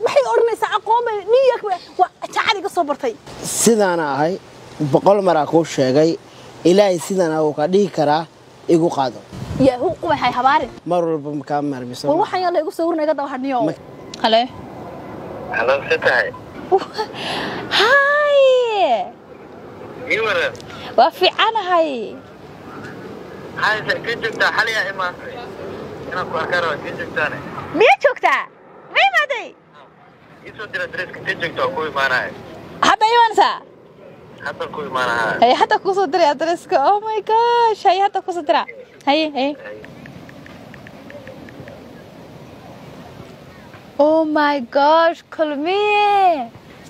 maxay odhanaysaa aqoon bay new york bay waa jaacad iga soo bartay sidaana ahay boqol maraa kuu sheegay ilaahay sidana uu ka dhihi karaa igu qaado yahu qubaxay habaarin mar walba makaa marbiso war waxaan yaa la igu sawirna iga daba hadhniyo Ma- hale Halo, si tahay. hay Ii waran. waa fiicanahay Hay, sa kii joogtaa xaliya imaantay. Inaan ku arkaan waa kii joogtaane. miyaa joogtaa ma imaaday Ii soo dira dariska kii joogta waa ku imaanaya. hadda imaanaysaa Hadda ku imaanaha. haye hadda kusoo diray adreska oh my gosh haye hadda kusoo dira haye haye oh my gosh kulmiye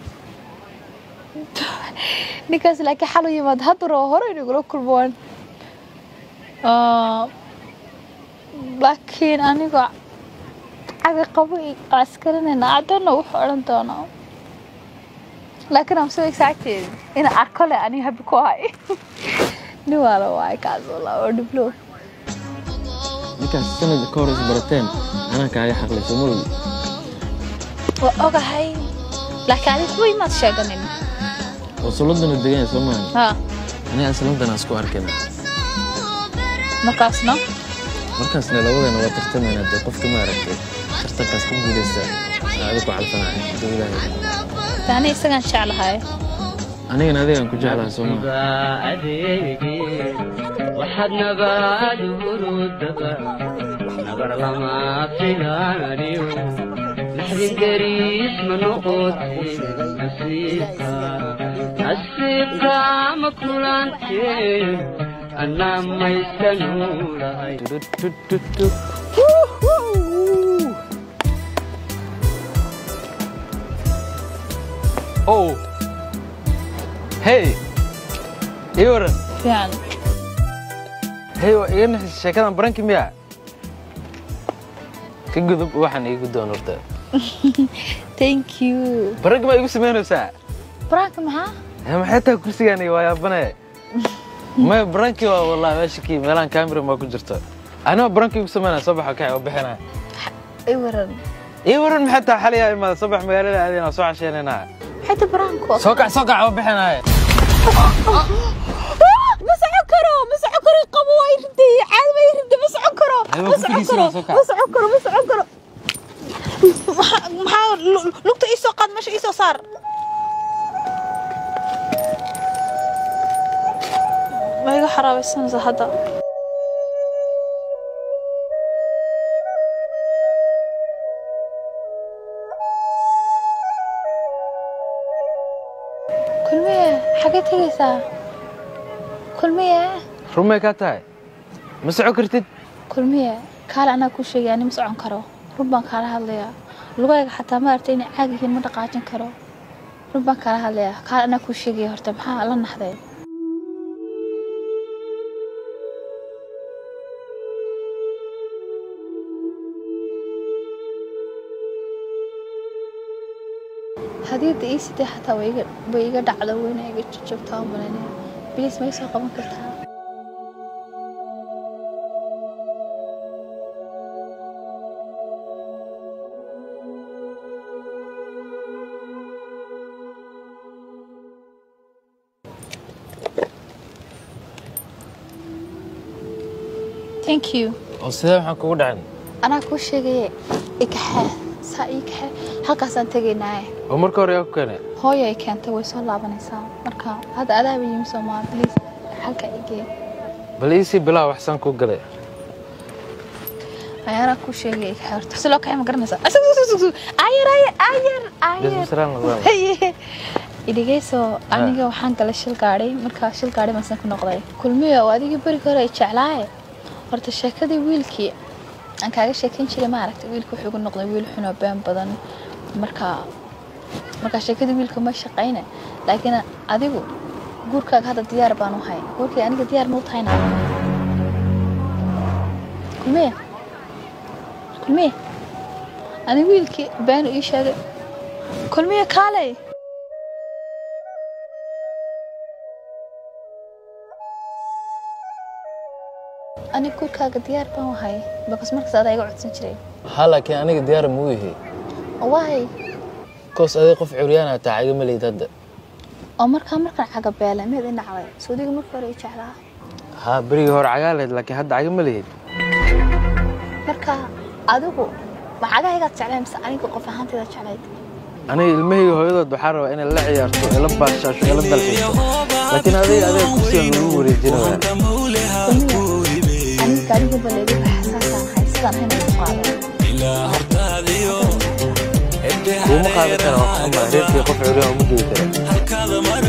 ninkaas laakiin xal u yimaad hadda roo hore inagula kulmaan Ah, laakiin anigoo cabi qabo askarinayna adana wuxuu odhan doonaa laakiin I'm so excited in arko le aniga habi ku ahay nin waala waay kaas walaa oo dhiblo ninkaas sanad ka hor is barateen anaa kaaga xaqlayso ma ogi waa ogahay laakiin adiga way maad sheeganin oo suladana degan soo maahan ha aniga aslantanaa isku arkayna markaasna markaasna labadana waa tartamayna dee qofka ma aragtay tartankaas ku guulaysta aa adigu calfanaya haduu ilaahay taani isagaan jeclahay anigana adigaan ku jeclaha soo maaha waxaad nabaad hurudaba nabar lama filaaniyo naxdin deriis ma noqotay nasiibka nasiibka ma kulantee anaa maysanuulahay oh hey ii waran fiican hey waa iga nixis sheekadan baranki miya ka gudub waxaan iigu doon horta thank you baranki baa igu samaynaysaa branka maxaa Eh, maxay tahay kursigaan iyo waa yaabane maya baranki waa wallahi meesha kii meelaan kaamira maa ku jirto anima baranki igu samaynaya soo baxa kacay oo bixinaya i waran ii waran maxay tahay xaliyaa imaada soo bax magaalada aadayna soo casheynayna maxay ta branko soo kac soo kac oo bixinaya ma socon karo ma socon karo qabo waa irintay caadi ma irintay ma socon karo Ay, waa ma ku socon fadhiisan, karo waa soo kac. ma socon karo ma socon karo Maxaa- maxaa lu- lugta ii soo qaad meesha ii soo saar ma iga xaraabaysanaysa hadda kulmiye xagee tegaysaa kulmiye rumay kaa tahay ma soco kartid kulmiye kaale anaa kuu sheegay ani ma socon karo run baan kaala hadlayaa lugayga xataa ma aragtay inay caag yihiin ma dhaqaajin karo run baan kaala hadlayaa kaale anaa kuu sheegaya horta maxaa la naxday hadiyadda ii sidee xataa way iga- way iga dhacdo weyna iga jajabtaa u malaynaya bilis ma ii soo qaban kartaa thank you oo sidee waxaan kugu dhacin anaa kuu sheegaye ikaxee saa ii kaxee halkaasaan tegaynaaye oo marka hore yaa ku keenay hooyo ay keentay way soo laabanaysaa marka hadda adaaba yimi soomaa bliis halka igee bal iisii bilaa waxsaan kuu galay ayaanaa kuu sheegay ikaxee horta si loo kaxee ma garanaysaa asug sug sug sug ayar ayar ayar ayar desmasraan lagaa haye idhigeyso aniga waxaan galay shil gaadhay markaa shil gaadhay maasan ku noqday kulmiyo oo adigii berigi hore ay jeclaaye horta sheekadii wiilkii aan kaaga sheekayn jiray ma aragtay wiilka wuxuu igu noqday wiil xunoo been badan markaa markaa sheekadii wiilka ma shaqayne laakiin adigu guurkaaga hadda diyaar baan u hay guurkii aniga diyaar ma u tahayna kulmiye kulmiye ani wiilkii been ii sheegay kulmiye kaalay aniga guurkaaga diyaar baan u hay bakas markaas adaa iga codsan jiray ha laakiin aniga diyaar muu yahay waay koos aday qof curyaana taa igama leyd hadda oo markaa markaan cagabeelay mid inacday suudiga marka hore i jeclaa haa berigii hore cagaa leyd laakiin hadda cagama leyd marka adigu ma cagahaygaad jeclayd mise aniga qof ahaantayda jeclayd aniga ilmahayga hooyadood waxaa rabaa inay la ciyaarto ila baashaasho ila dalxiiso laakiin adiga adeeg kursigan lagu wareejinaya aniga gaariga baleedi xasaasaan hay sidaan hayna ku qaadan kuuma qaadan kara waa kuxuma reerkii qof curyaan uma geyi kara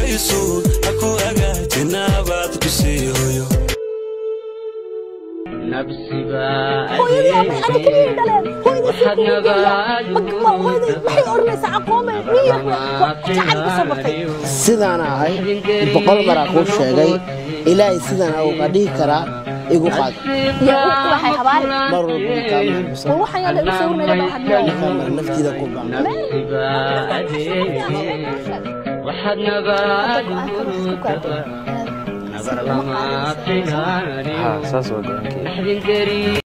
nabsi baa waxaad nabaadu sidaan ahay boqol maraa kuu sheegay ilaahay sidana uu ka dhihi karaa igu qaad iyo waxay habaari mar walba kaama xusan war waxaan yadha igu sawirnayda baa hadlaya mar naftiida ku baan waxaad nabaadu nabar lama filaanayo haa saas waa go-aankii naxdin gari